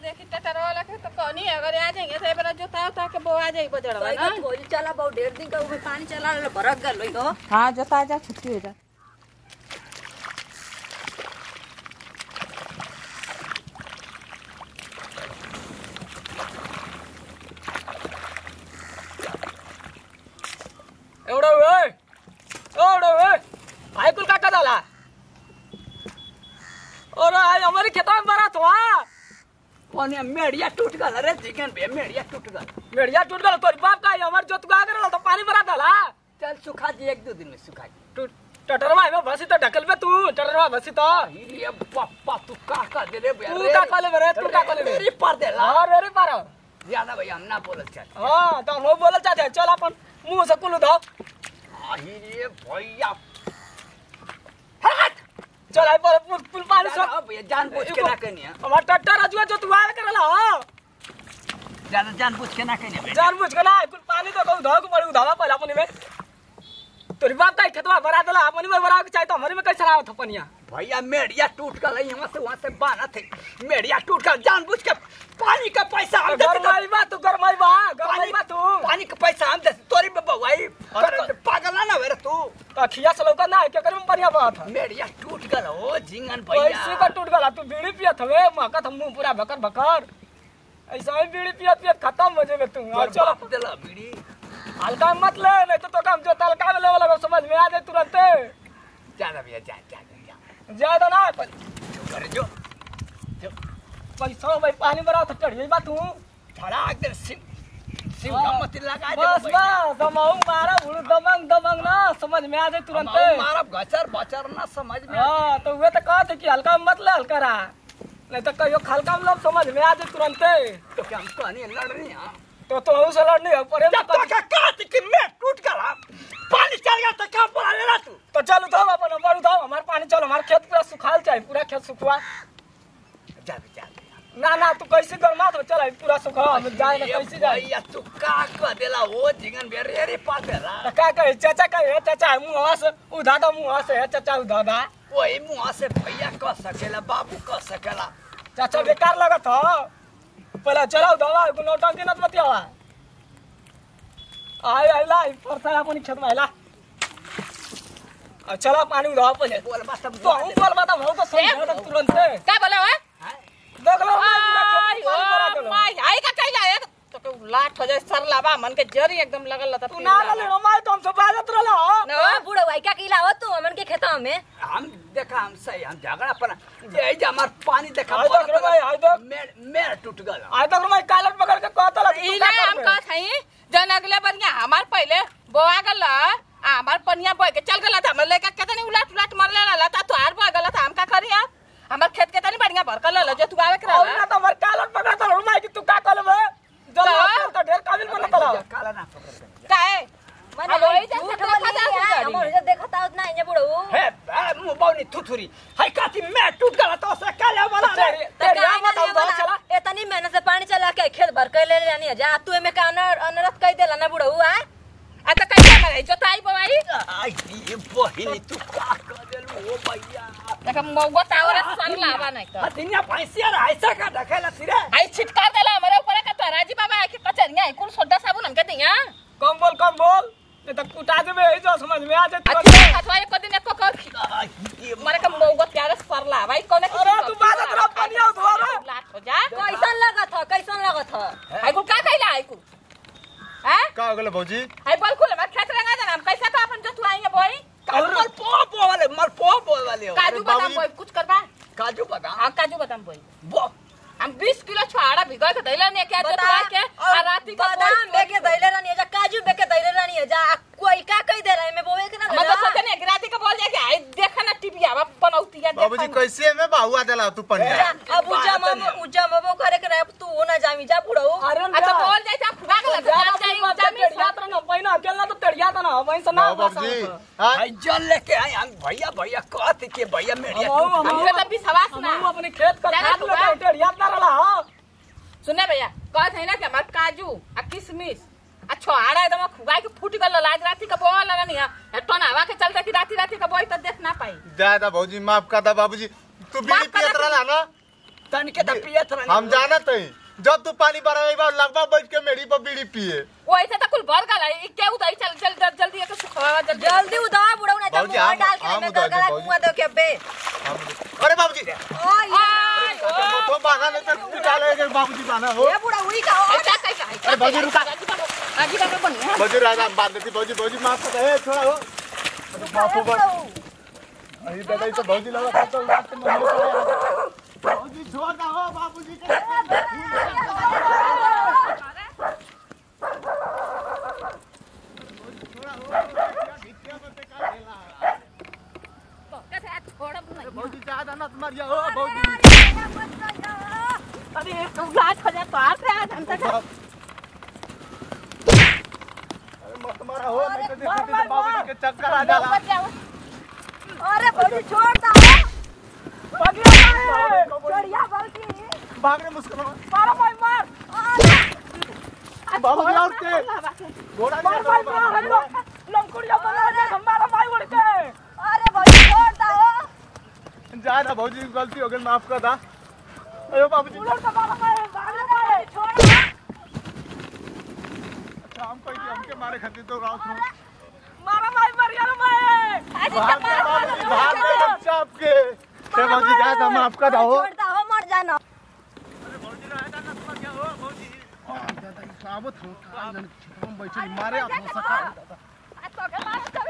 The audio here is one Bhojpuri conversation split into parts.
देखी टटर वाला के तो कहनी अगर आ जाएंगे तो ए बेरा जोता उता के बोआ जाई बजड़वा ना भोज चला बहुत ढेर दिन का ऊपर पानी चला रहा भरक गल हो हाँ जोता जा छुट्टी हो जा एवढं वेळ एवढं वेळ ऐकून का का झाला अरे आज हमारी खेतों में बरा तो पानी मेड़िया टूट गल रे चिकन बे मेड़िया टूट गल मेड़िया टूट गल तोरी बाप का हमार जोत गा करल तो पानी भरा डाला चल सुखा जी एक दो दिन में सुखा जी तू टटरवा में बसी तो ढकल पे तू टटरवा बसी तो ये पापा तू का का दे रे बे तू का कले बरे तू का कले मेरी पर दे ला हां रे पारो ज्यादा भैया हम ना बोलत चल हां तो हम बोलल चाहते हैं, चल अपन मुंह से कुल धो आई रे भैया चल आई पर पुल पुल पानी सब अब ये जान पूछ के ना कहनी है हमार टट्टर अजुआ जो तू आवे करला हां ज्यादा जान पूछ के ना कहनी है जान बुझ के ना कुल पानी तो कहू धो के पड़ी उधावा पहले अपनी में तोरी बाप का खेतवा भरा देला अपनी में भरा के चाहे तो हमारी में कैसे आवत पनिया भैया मेड़िया टूट गल यहाँ से वहाँ से बाना थे मेड़िया टूट गल जान पूछ के पानी का पैसा हम देते तो- गरमाई बा तू गरमाई बा गरमाई पानी बा तू पानी का पैसा हम देते तोरी में बवाई पागल ना ना रे तू तो खिया से लौका ना के करम बढ़िया बात है मेड़िया टूट गल हो झिंगन पैसे भैया का टूट गला तू बीड़ी पियत हवे महकत हम मुंह पूरा भकर भकर ऐसा ही बीड़ी पियत पियत खत्म हो जेबे तू तोर और चलो बाप देला बीड़ी हल्का मत ले नहीं तो तो काम जो तलका में लेवल लगा समझ में आ जाए तुरंत ज्यादा भैया जा जा जा ज्यादा ना पर कर जो पैसा भाई पानी भरा तो चढ़ी बा तू धड़ाक दे सिम सिम हाँ। का मत लगा दे बस बस दमाऊ मारा बुढ़ू दमंग दमंग ना समझ में आ जाए तुरंत मारा गचर बचर ना समझ में हाँ तो वे तो कहते कि हल्का में मत ले हल्का रहा नहीं तो कहियो हल्का में लोग समझ में आ जाए तुरंत तो क्या हम कहानी लड़ रही हैं तो तो उसे लड़नी है पर जब तो क्या कहते कि मैं टूट गया पानी चल गया तो क्या बोला लेना तू तो चल उठाओ अपन नंबर उठाओ हमारे पानी चलो हमारे खेत पूरा सुखाल चाहिए पूरा खेत सुखवा जा भी जा ना ना तू कैसे गरमा तो चल पूरा सुखाओ हम जाए ना कैसे जाए भैया तू का कह देला वो झिंगन बेरे रे पास देला तो क्या कहे चाचा कहे चाचा मुँह से उधा दो मुँह से है चाचा उधा दा वही मुँह से भैया कह सकेला बाबू कह सकेला चाचा बेकार लगत हो पहले चलो दवा नौटंकी नत बतियावा आई आई ला परसा अपन खेत में आइला अब चलो पानी उधाओ पहले बोल बस सब तो हम बोल बता हम तो समझा दे तुरंत से का बोला है देख लो आई पानी भरा देलो। माय आई का कैला है तो के लाट हो जाए सर लाबा मन के जरी एकदम लगल लता तू ना ले हमारे तो हम सब बाजत रहला न बूढ़ा भाई क्या किला हो तू हमन के खेता में हम देखा हम सही हम झगड़ा पर ये जे हमार पानी देखा आई देख रे भाई, आई देख। मेर मेर टूट गल आज तक मैं कालर पकड़ के कहता लगा ई ना हम कहत हई जन अगले बनिया हमार पहले बोआ गल आ हमार पनिया बोए के चल गला था हमर लेका केतनी उलट उलट मरले ला ता तो हार बोए गला था हम का करी यार हमार खेत के तनी बढ़िया भरकल ल जो तू आवे और करा ना तो हमारे कालर पकड़ता रहूं मैं कि तू का कल में जल का? तो ढेर काबिल बन तला काला ना पकड़ के काहे मन अब वही जैसे झूठ देखा बोली जा है, सुधारी। हमर जो देखता उतना इने बूढ़ा हे बे मुंह बावनी थुथुरी हाय काती मैं टूट गला तो से काले वाला रे तेरी तेरी यहाँ मत हम दो चला इतनी मेहनत से पानी चला के खेत भर के ले लेनी है जा तू एमे का अनर अनरत कह देला ना बूढ़ा हुआ आ तो कैसे करे जो ताई बोई आई ये बहिनी तू का कर देलू ओ भैया देख मौगो तावर सर लावा नहीं तो हतिया भैंसिया रे ऐसा का ढकेला सिरे आई छिटका देला हमारे ऊपर का तो राजी बाबा के कचरिया आई कुल सोडा साबुन हमके दिया कम बोल कम बोल नहीं तो कुटा देबे ई जो समझ में आ जाए अच्छा तुरंत खतवा एक दिन एक को आई ये मारे का मौगो प्यारे सर लावा ई कोने अरे तू बाजत रह पनिया उधवा रे लाट हो जा कैसन लगत ह कैसन लगत ह आई कुल का कहला आई कुल हैं का हो गेलो भौजी आई बोल कुल हमारे खेत रंगा देना हम कैसे तो अपन जो तू आएंगे बोई मल पो पो वाले मल पो पो वाले हो काजू बादाम बाबूजी- बोई कुछ करबा काजू बादाम हां काजू बादाम बोई बो हम 20 किलो छुआड़ा भिगो के दैला ने क्या तो बता के आ राती का बादाम बेके दैले रानी है जा काजू बेके दैले रानी है जा आ कोई का कह दे रहा है मैं बोवे के ना मैं तो सोचे नहीं गिराती का बोल जाए कि आई देखा ना टीवी आवा बनौती है बाबूजी कैसे में बाहुआ देला तू पनिया जा, अब उजा मम उजा मबो करे के रहे तू हो ना जामी जा बूढ़ा अरे अच्छा बोल जाए तो फुगा के लगा ज्यादा जाए मत जमीन टेढ़िया तो ना पहिना अकेला तो टेढ़िया तो ना वहीं से ना हाँ बाबूजी हाँ आई जल लेके आए हम भैया भैया कहते के भैया मेरे हम हम हम हमके तो विश्वास ना हम अपने खेत का जाना खाद तू बा। लेके टेढ़िया ना रहला हां सुने भैया कहत है ना कि हमार काजू आ किशमिश आ छोहाड़ा एकदम खुगा के फूट गल लाज राती का बोल लगा नहीं है टन हवा के चलते कि राती राती का बोई तो देख ना पाई दादा भौजी माफ कर दा बाबूजी तू बीड़ी माफ कर पियत दा। रहला ना तनिके त पियत रहनी हम जानत हई जब तू पानी भरावे बा लगभग बैठ के मेरी पर बीड़ी पिए वैसे तो कुल भर गल है ई के उदई चल चल जल्दी जल्दी एक सुखवा जल्दी जल्दी उदा बुढ़ऊ नहीं तो बाबूजी, मुंह हम- डाल के हम मैं उदा दे, गलगला बाबूजी। मुंह दो के बे हम- अरे बाबूजी ओए आय तो बागा नहीं तो पिटा लेगे बाबूजी बाना हो ये बुढ़ा हुई का ऐसा कैसा है अरे बाबूजी रुका आजी बाबा बनिया बाबूजी राजा बांध देती बाबूजी बाबूजी माफ कर ए छोड़ा हो बापू बा अरे दादा ये तो बाबूजी लगा था तो रात में मम्मी को बाबूजी छोड़ ना हो बाबूजी के छोड़ नहीं बाबूजी ज्यादा मत मरिया हो बाबूजी अरे तू लाज हो जा तो आ रहा है हम तक अरे मत मारा हो नहीं तो देखो तो बाबूजी के चक्कर आ जाला अरे बड़ी छोड़ दो चढ़िया बाबूजी भाग रे मुस्कुरा मारो भाई मार बाबूजी और के घोड़ा नहीं मार मार मार लंकुड़िया बना दे हमारा भाई उड़ के अरे बड़ी छोड़ दो जा ना बाबूजी गलती हो गई माफ कर दा अरे बाबूजी उड़ के मारो भाई मार भाई छोड़ अच्छा हम कोई के हमके मारे खातिर तो राउत हो मारो भाई मार यार भाई आज भाग रे बाबूजी भाग रे बच्चा आपके ते बाबूजी जा ना माफ कर दो छोड़ दो हो मर जाना साबत हो हम बैठे मारे आप हो सका तो के मार करू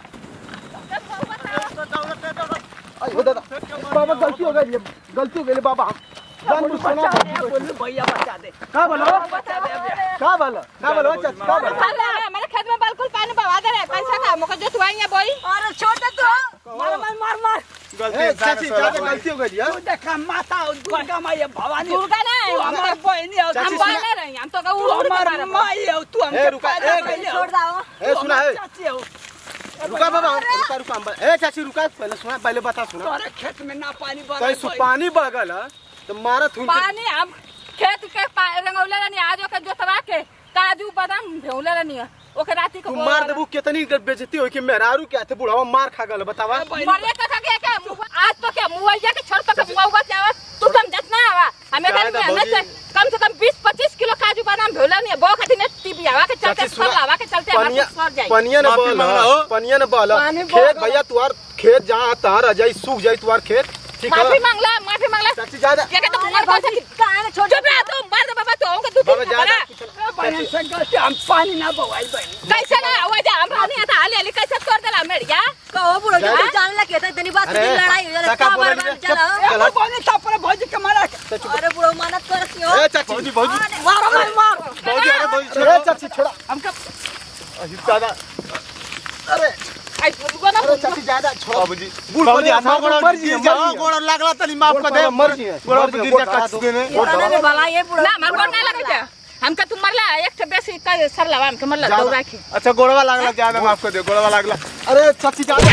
अयो दादा बाबा गलती हो गई गलती हो गई बाबा जान बुझ के ना बोलू भैया बचा दे का बोलो का बोलो का बोलो चाचा का बोलो हमारे खेत में बिल्कुल पानी बहा दे रहे पैसा का मुझे जो तुआई है बोई अरे छोड़ दो तू मार मार मार मार ए चाची ज्यादा गलती हो गई यार तू देखा माता दुर्गा माई भवानी दुर्गा नहीं तू हमार बहनी हो हम चाची, बोले रहे हम तो तू उड़ उड़ के हमार मारे माई हो तू ए, हमके रुका, पैदा ए, कइले हो। छोड़ दो ए सुना है चाची हो रुका बाबा रुका रुका हम ए चाची रुका पहले सुना पहले बता सुना तोरे खेत में ना पानी बह कहीं सु पानी बगल है तो मारा थून के पानी हम खेत के पा- रंगौले रहनी आज ओके जोतवा के काजू बादाम भेउले रहनी ओके राती को तू मार देबू कितनी बेइज्जती होई कि मेहरारू के हाथे बुढ़ावा मार खा गल बतावा मरे का का क्या क्या मुँह- आज तो क्या मुआइया के छोड़ तक मुआउगा क्या आवा? तू समझत ना आवा हमें जाए घर तो में हमें भौजी। से कम से कम 20 25 किलो काजू बादाम भेउला नहीं बो खाती ने टीबी आवा के चलते चाची सुना सब आवा के चलते हमारे पनिया सर जाए पनिया न माफी बल मांगना हो। पनिया न बल पानी खेत बगल। भैया तुआर खेत जहाँ तार आ जाई सूख जाई तुआर खेत ठीक माफी है मांगला माफी मांगला चाची ज्यादा क्या कहते अरे तुम्हारे पास बाबूजी कहां है छोड़ चुप रहा तू मार दे बाबा तो होंगे दो बाबा दिन ज्यादा खबरा बहन से गलती हम पानी ना बवाई बहन कैसे ना आवा जा हमरा नहीं आता हाली हाली कैसे कर देला मेरिया कहो बुढ़ो जा- तू जान ला के इतनी बात अरे, की लड़ाई हो जाए काका का बोले बार नहीं, चलो चुप। ए वो पानी तापरे भौजी के मारा के अरे बुढ़ो मानत करती हो ए चाची भौजी भौजी मारो मार मार भौजी अरे भौजी ए चाची छोड़ा हमका अही दादा अरे आई बुलगो ना अरे चाची ज्यादा छोड़ा बाबूजी बाबूजी हाथ गोड़ मर जी गोड़ लागला तनी माफ कर दे मर जी गोड़ पे गिर जा कच देने पुराने में भला ये बुढ़ो ना मार कोन ना लगे जा हमका तुम मरला एक ठे बेसी का सर लवा हमके मरला ज्यादा- दौड़ा के अच्छा गोड़वा लागला ज्यादा माफ कर दे गोड़वा लागला अरे चाची ज्यादा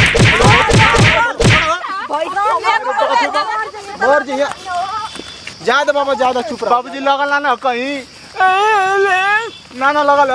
मर जी ज्यादा बाबा ज्यादा चुप रहो बाबूजी लगल ना ना कहीं ना ना लगल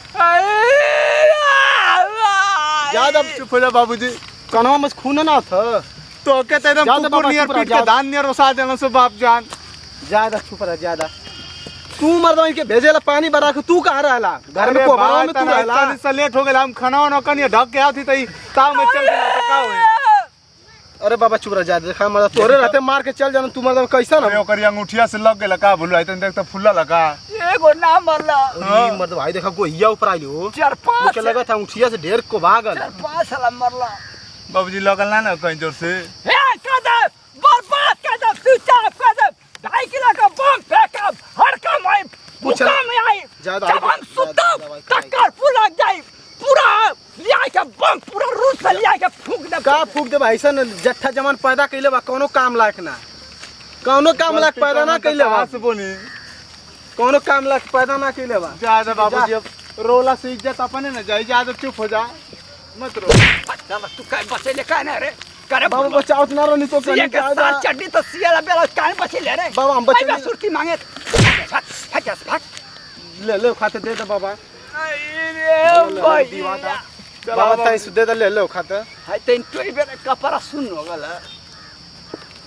ज्यादा चुप हो जा बाबूजी कनवा में खून ना था तो के तो एकदम ज्यादा कुकुर बाबा नियर चुप रह, पीट के ज्यादा। धान नियर ओसा देना सो बाप जान ज्यादा चुप रह ज्यादा तू मर्दवा के भेजेला पानी भरा के तू कहाँ रहला घर में कोबरा में तू रहला से लेट हो गेल हम खाना वाना कनी ढक के आती तई ताव में चल गेला तो का होई अरे बाबा चुप रह ज्यादा देखा मर्द तोरे रहते मार के चल जाना तू मर्दवा कैसा ना अरे ओकरी अंगूठिया से लग गेला का भूल आई तन देख तो फुल्ला लगा एगो ना मरला ई मर्द भाई देखा गोहिया ऊपर आइली हो चार पांच मुझे लगा था उठिया से ढेर को भागल चार पांच साल मरला बाबूजी लगल ना ना कहीं जोर से हे कदम बर्बाद कदम चुपचाप कदम ढाई किलो का बम फेंकब हर काम आई पूछ भूखा में आई ज्यादा जब आई- हम सुतब ज्यादा दवाई खाई। टक्कर फुला जाई पूरा लिया के बम पूरा रूस से लिया के फूंक दे का फूक दे भाई सन जट्ठा जमान पैदा कइले बा कोनो काम लायक ना कोनो काम लायक पैदा ना कइले बा से बोली कोनो काम लायक पैदा ना कइले बा ज्यादा बाबूजी अब रोला से इज्जत अपने न जाई ज्यादा चुप हो जा मत रो चल तू काय बचे ले काय ना रे करे बाबा बचाओ ना रनी तो सिया कहीं के ज्यादा साथ चड्डी तो सिया बेला काय बचे ले रे बाबा, हम बचे भाई, ले- सुरती मांगे फक फक फक ले ले खाते दे दे बाबा अरे भाई दीवाना बाबा ताई से दे दे ले ले खाते हाय तेन तोई बेरे कपड़ा सुन हो गला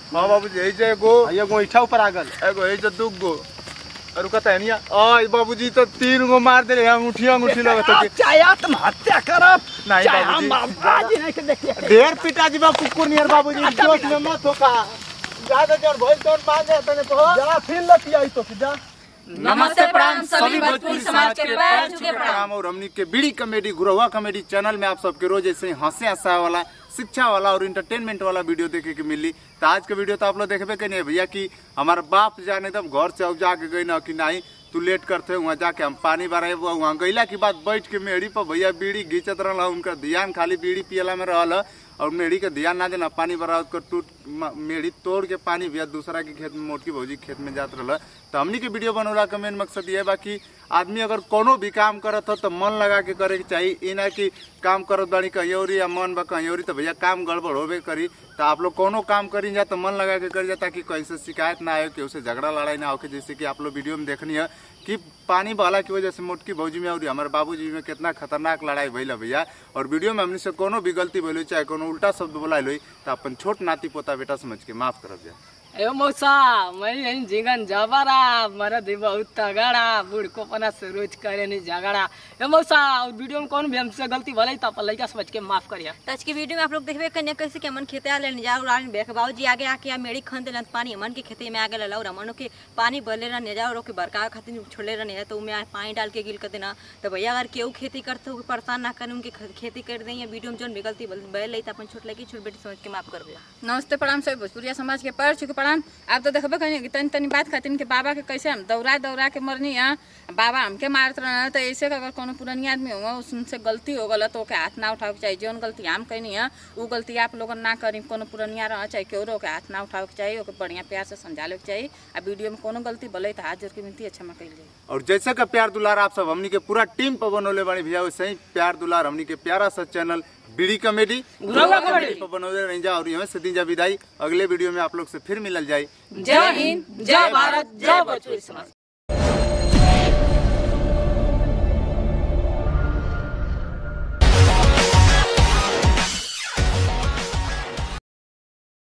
हाँ बाबूजी यही जे एगो एगो ईठा ऊपर आ गल एगो यही जे दू गो और कहता है निया आ बाबूजी तो तीन गो मार दे अंगूठी अंगूठी लगत है चाहे आत्महत्या करब नहीं चाहे बाबूजी। हम बाजी नहीं के देखिए ढेर पिटा जी बा कुकुर नियर बाबूजी जोश में मत होका ज्यादा जोर भइल तो मार दे तने तो जा फिर लती आई तो जा नमस्ते प्रणाम सभी भोजपुरी समाज के पैर छू के प्रणाम प्रणाम और हमनी के Bidi comedy Gurwa comedy channel में आप सबके रोज ऐसे ही हंसे हंसा वाला शिक्षा वाला और इंटरटेनमेंट वाला वीडियो देखे के मिली तो आज के वीडियो तो आप लोग देखबे के नहीं भैया कि हमारे बाप जाने तब घर से अब जाके गई ना कि नहीं तू लेट करते वहाँ जाके हम पानी भराए वहाँ गईला के बाद बैठ के मेड़ी पर भैया बीड़ी घींचत रहल उनका ध्यान खाली बीड़ी पियला में रहल और मेढ़ी के ध्यान ना देना पानी भरा कर टूट म- मेढ़ी तोड़ के पानी भैया दूसरा के खेत में मोटकी भौजी के खेत में जात रहल तो हमनी के वीडियो बनौला का मेन मकसद ये बा कि आदमी अगर कोनो भी काम करत हो तो मन लगा के करे के चाहिए ई ना कि काम करत बानी कहीं और या मन बा कहीं और तो भैया काम गड़बड़ होबे करी तो आप लोग कोनो काम करी जा तो मन लगा के करी जा ताकि कहीं से शिकायत ना आए कि उसे झगड़ा लड़ाई ना होके जैसे कि आप लोग वीडियो में देखनी है कि पानी बहला की वजह से मोटकी भौजी में और हमारे बाबूजी में कितना खतरनाक लड़ाई भइल है भैया और वीडियो में हमने से कोनो भी गलती भइल चाहे कोनो उल्टा शब्द बोला तो अपन छोट नाती पोता बेटा समझ के माफ करब जाए ए मौसा मैं यही जीवन जबरा मरद बहुत तगड़ा बुढ़को पना से रोज करे नहीं झगड़ा ए मौसा और वीडियो में कौन भी हमसे गलती भले तो अपन लड़का समझ के माफ करिया तो आज की वीडियो में आप लोग देखबे कन्या कैसे के मन खेते आले निजा उड़ान बेख बाबूजी आगे आके आ मेड़ी खन देलन पानी मन के खेते में आगे लला और हमन के पानी भरले रह निजा और के बरका खातिर छोड़ले रह तो उमे पानी डाल के गिल कर देना तो भैया अगर केहू खेती करते हो परेशान ना करे उनके ख- खेती कर दें या वीडियो में जोन भी गलती बैल लई तो अपन छोट लगी छोट बेटी समझ के माफ कर दिया नमस्ते प्रणाम सभी भोजपुरिया समाज के पैर छुके प्रणाम आप तो देखबे कहीं कि तनी तनी बात खातिर के बाबा के कैसे हम दौड़ा दौड़ा के मरनी है बाबा हमके मारत रहना तो ऐसे अगर कोनो पुरानी आदमी होगा उससे गलती हो गल तो ओके हाथ ना उठावे के चाहिए जौन गलती हम कहनी है वो गलती आप लोगन ना करी कोनो पुरनिया रह चाहे केवरो के हाथ ना उठावे के चाहिए ओके बढ़िया प्यार से समझावे के चाहिए आ वीडियो में कोनो गलती भले तो हाथ जोड़ के विनती अच्छा कल जाए और जैसे का प्यार दुलार आप सब हमनी के पूरा टीम पर बनौले बानी भैया वैसे ही प्यार दुलार हमनी के प्यारा सा channel Bidi comedy Gurwa comedy. पर बनौले रही जा और यहाँ से दी जा विदाई अगले वीडियो में आप लोग से फिर मिलल जाए जय हिंद जय भारत जय भोजपुरी समाज